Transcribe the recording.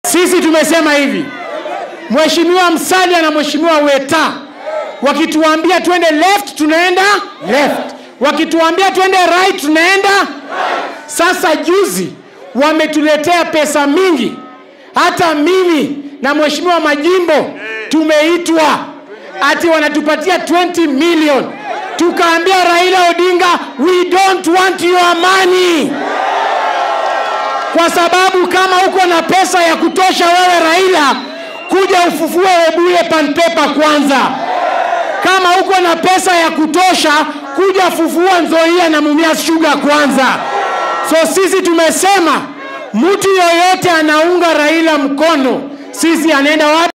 Sisi tumesema hivi, Mheshimiwa Msalia na Mheshimiwa Weta wakituambia twende left, tunaenda left, wakituambia twende right, tunaenda sasa. Juzi wametuletea pesa mingi, hata mimi na Mheshimiwa Majimbo tumeitwa ati wanatupatia 20 million, tukaambia Raila Odinga, we don't want your money kwa sababu kama uko na pesa ya kutosha wewe Raila, kuja ufufue Webuye Panpepa kwanza. Kama uko na pesa ya kutosha, kuja fufua Nzoia na Mumias Sugar kwanza. So sisi tumesema mtu yoyote anaunga Raila mkono, sisi anaenda wapi?